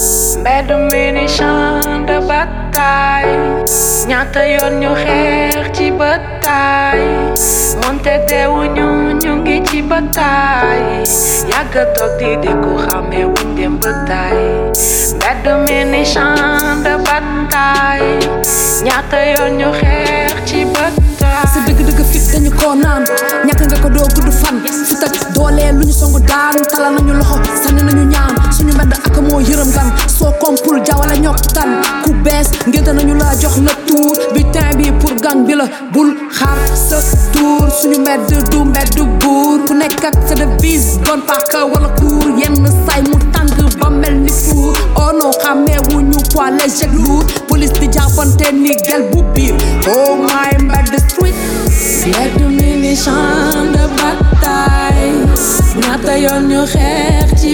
mbedd mi ni champ de bataille ñaata yoon ñu xeex ci bataille moonte deewuñu ñu ngi ci bataille yàgg toog di déggu xàmmee wuñ dem bataille mbedd mi ni champ de bataille ñaata yoon ñu xeex ci bataille sa dëgg-dëgg fit dañu ko naan ñàkk nga ko doo gudd fan fit ak doole lu ñu songu daan talal nañu loxo sànni nañu ñaan suñu mbedd ak moo yërëm gan soo kompul jawale ñokk tan ku bees ngénte nañu la jox la tuur butin bi pour gang bi la bul xaar sa tuur suñu mbedd du mbedd buur ku nekk ak sa devise bon paaka wala kuur yenn say mu tàng ba mel ni fuur oh non xàmmee wuñu poids léger ak lourd police di jàppante ni gel bu biir oh my mbedd street mbedd mi ni champ de bataille ñaata yoon ñu xeex ci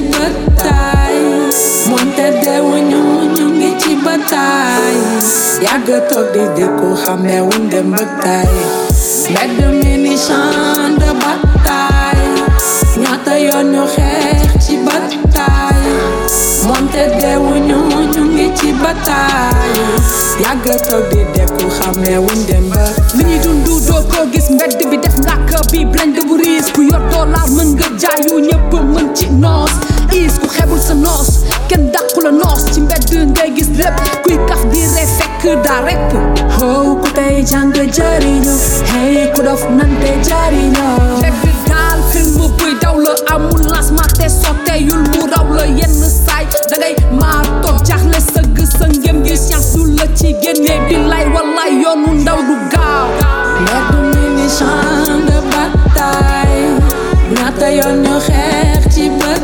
bataille moonte deewuñu ñu ngi ci bataille yàgg toog di déggu xàmmee wuñ dem bataille mbedd mi ni champ de bataille ñaata yoon ñu xeex ci bataille moonte deewuñu ñu ngi ci bataille yàgg toog di déggu xàmmee wuñ dem bataille li ñuy dundu doo ko gis mbedd bi def ngàkk bi blende bu riis ku yor dollar mën nga jaayu ñëpp mën ci noos is ku xebul sa noos kenn dàqu la noos ci mbedd ngay gis lépp kuy kaf di re fekk daa repp oh ku tey jàng jariñu hey ku dof nante jariñu fekk daal film buy daw la amul lancement te sotteyul mu raw la yenn saay dangay maa toog jaaxle sëgg sa ngëm gi science du la ci génne billaay wallaay yoonu ndaw du gaaw mbedd mi ni champ de bataille ñaata yoon ñu xeex ci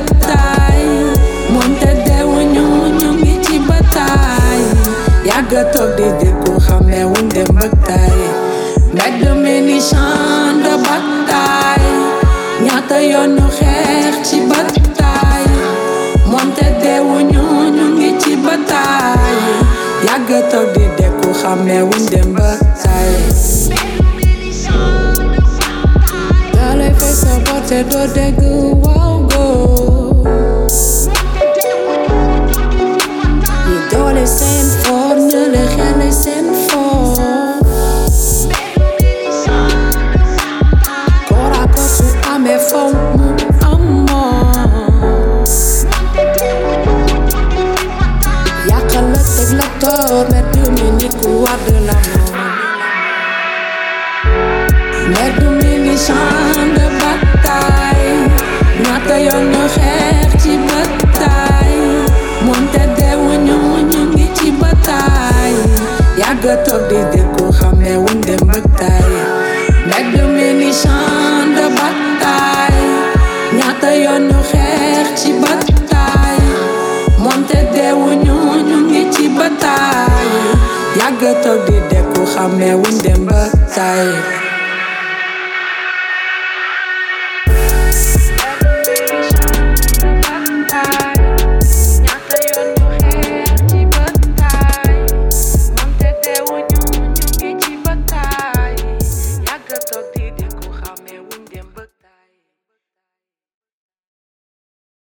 bataille moonte deewuñu ñu ngi ci bataille yàgg toog di déggu xàmmee wuñ dem bataille mbedd mi ni champ de bataille ñaata yoon ñu xeex ci bataille moonte deewuñu ñu ngi ci bataille yàgg toog di déggu xàmmee wuñ dem bataille dalay fay sa bote doo dégg waaw góor ñi doole seen for ñu le xele seen for koraako su amee faw mu amoon yàqal la teg la toor mbedd mi ni ku wadd la moom mbedd mi ni champ de bataille ñaata yoon ñu xeex ci bataille moonte deewuñu ñu ngi ci bataille yàgg toog di